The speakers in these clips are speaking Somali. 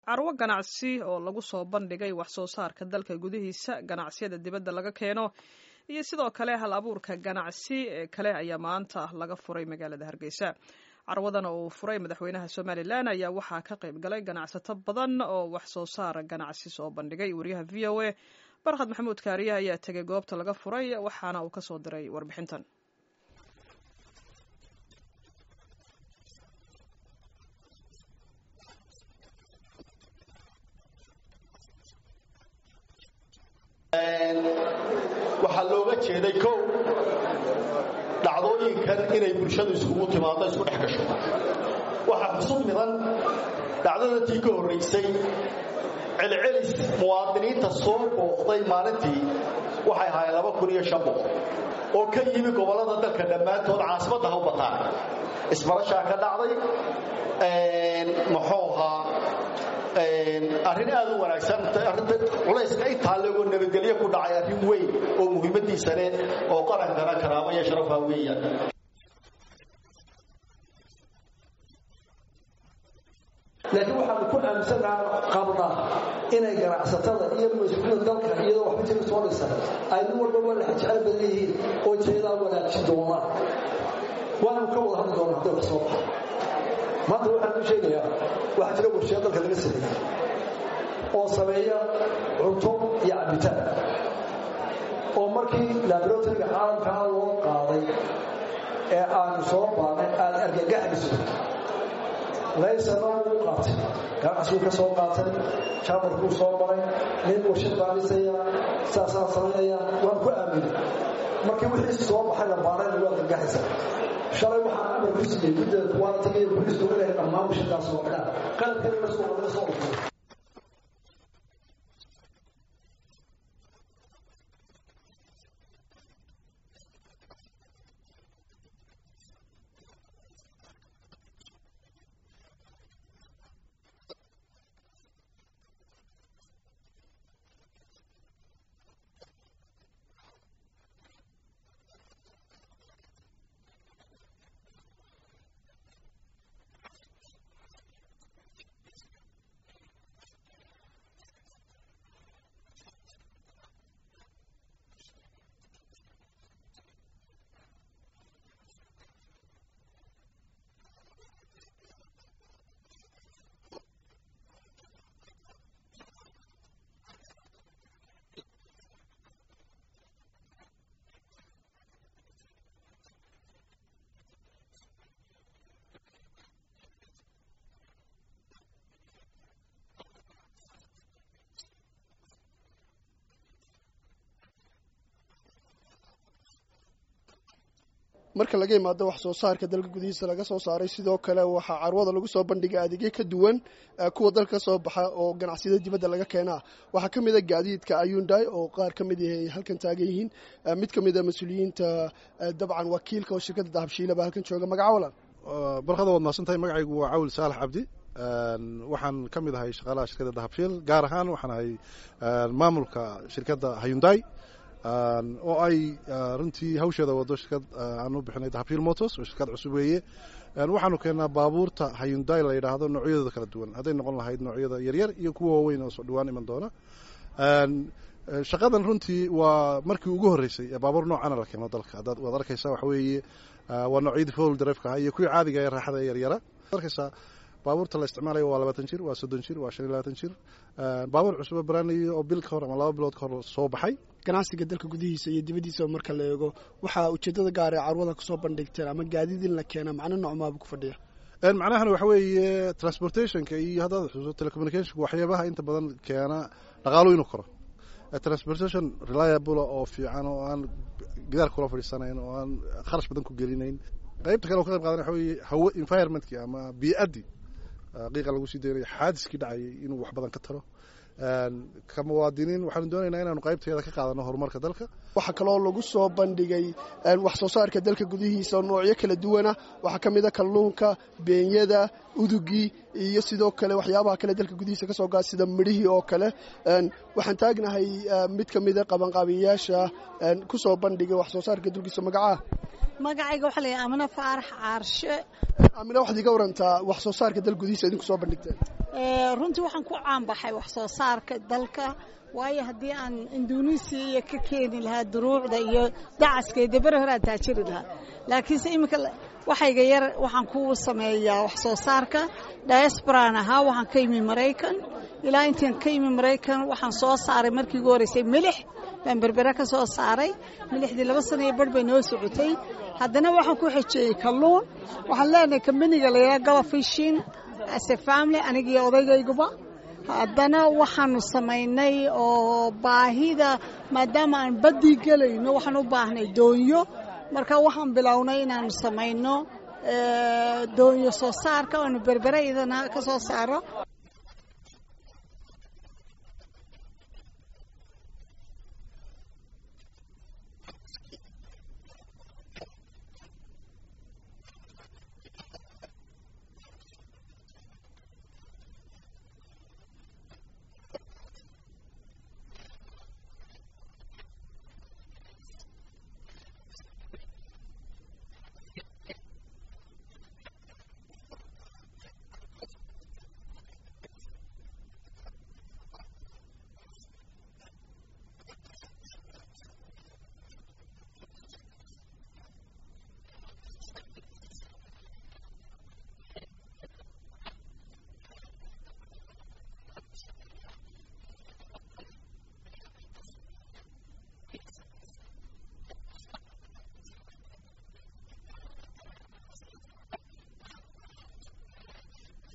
carwo ganacsi oo lagu soo bandhigay wax soo saarka dalka gudihiisa ganacsiyada dibadda laga keeno iyo sidoo kale hal abuurka ganacsi ee kale ayaa maanta laga furay magaalada hargeysa carwadan oo uu furay madaxweynaha somalilan ayaa waxaa ka qayb galay ganacsato badan oo wax soo saar ganacsi soo bandhigay wariyaha v o a barkhad maxamuud kaariye ayaa tegay goobta laga furay waxaana uu kasoo diray warbixintan waxaa looga jeeday kow dhacdooyinkan inay bulshadu iskugu timaado isku dhex gasho waxaa xusub midan dhacdadatii ka horraysay celcelis muwaadiniinta soo booqday maalintii waxay ahaayeen laba kun iyo shan boqol oo ka yimi gobollada dalka dhammaantood caasimadda ha u bataan isbarashaa ka dhacday muxuu ahaa arrin aad u wanaagsan arrinta culayska intaa leegoo nabadgelyo ku dhacay arrin weyn oo muhiimadiisa leh oo qarankana karaamo iyo sharafaa weeyaan laakiin waxaanu ku aaminsanaa qabnaa inay ganacsatada iyo mas-uuliyada dalka iyadoo waxba jira soo dhisan ay nin walba waa laxa jecel badan yihiin oo jeedaa wanaajin doonaan waanu ka wada hadli doonaa hadday wax soo baxa maanta waxaan u sheegayaa waxaa jira warshiya dalka laga sameeyey oo sameeya cunto iyo cabitaan oo markii laboratoryga caalamkaa loo qaaday ee aanu soo baanay aad argagaxayso laysana wuu qaatay ganacsiguu ka soo qaatay jaamarkuu soo maray nin warshad baadhisaya saasaa samaynaya waan ku aaminay markii wixii soo baxay la baarayna waa argagaxaysa shalay waxaan amar ku siiyey guddeeda kuwaana tagaya booliisku inay dhammaan warshadaas oo xidhaan qalabkana la soo laga soo dhufay marka laga imaado wax soo saarka dalka gudihiisa laga soo saaray sidoo kale waxaa carwada lagu soo bandhigay adeegyo ka duwan kuwa dalka soo baxa oo ganacsiyada dibadda laga keenaa waxaa ka mid a gaadiidka ayundai oo qaar ka mid yahay halkan taagan yihiin mid ka mid a mas-uuliyiinta dabcan wakiilka oo shirkadda dahabshiila baa halkan jooga magaca walan barkada waad mahadsantahay magacaygu waa cawil saalax cabdi waxaan ka mid ahay shaqaalaha shirkadda dahabshiil gaar ahaan waxaan ahay maamulka shirkadda hayundai oo ay runtii hawsheeda wado shirkad aan u bixinay dahabshiil motors oo shirkad cusub weeye waxaanu keennaa baabuurta hayundai la yidhaahdo noocyadooda kala duwan hadday noqon lahayd noocyada yaryar iyo kuwa waaweyn oo soo dhawaan iman doona shaqadan runtii waa markii ugu horreysay ee baabuur noocana la keeno dalka haddaad waad arkaysaa waxa weeye waa noocyadii fowl drive-ka ahaa iyo kuwii caadiga ee raaxada ee yaryara arkaysaa baabuurta la isticmaalayo waa labaatan jir waa soddon jir waa shan iyo labaatan jir baabuur cusubo baraanayo oo bil ka hor ama laba bilood ka hor soo baxay ganacsiga dalka gudihiisa iyo dibaddiisa marka la eego waxaa ujeeddada gaar ee carwada kusoo bandhigteen ama gaadiid in la keena macno noocmaaba ku fadhiya macnahana waxa weeye transportationka iyo haddaad xusuuso telecommunicationka waxyaabaha inta badan keena dhaqaalu inuu koro transportation reliable oo fiican oo aan gidaar kula fadhiisanayn oo aan kharash badan ku gelinayn qaybta kale oo ka qayb qaadan waxa weeye hawo environmentkii ama bii'addii qiiqa lagu sii daynayo xaadiskii dhacayay inuu wax badan ka taro ka muwaadiniin waxaanu doonaynaa inaanu qaybteeda ka qaadano horumarka dalka waxaa kaloo lagu soo bandhigay wax soo saarka dalka gudihiisa oo noocyo kala duwana waxaa ka mid a kalluunka beenyada udugii iyo sidoo kale waxyaabaha kale dalka gudihiisa kasoo gaa sida midhihii oo kale waxaan taagnahay mid ka mida qabanqaabiyayaasha kusoo bandhigay wax soo saarka dalkiisa magacaa magacayga waxaa layahay amino faarax caarshe amina waxaad iga warantaa wax soo saarka dal gudihiisa idinku soo bandhigteen runtii waxaan ku caanbaxay wax soo saarka dalka waayo haddii aan indonesiya ka keeni lahaa duruucda iyo dacaska dee bere hore aan taajiri lahaa laakiinse iminka waxayga yar waxaan ku sameeyaa wax soo saarka diasporaan ahaa waxaan ka yimi maraykan ilaa intaan ka yimi maraykan waxaan soo saaray markii ugu horreysay milix baan berbere ka soo saaray milixdii laba sana iyo barh bay noo socotay haddana waxaan ku xejeeyey kalluun waxaan leenahay kambaniga la yidhaha gaba fishin ase family anigiyo odaygayguba haddana waxaanu samaynay oo baahida maadaama aan baddii gelayno waxaan u baahnay doonyo marka waxaan bilownay inaanu samayno doonyo soo saarka oanu berbere idana ka soo saaro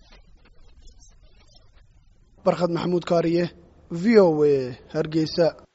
barkhad maxamuud kaariye v o a hargeysa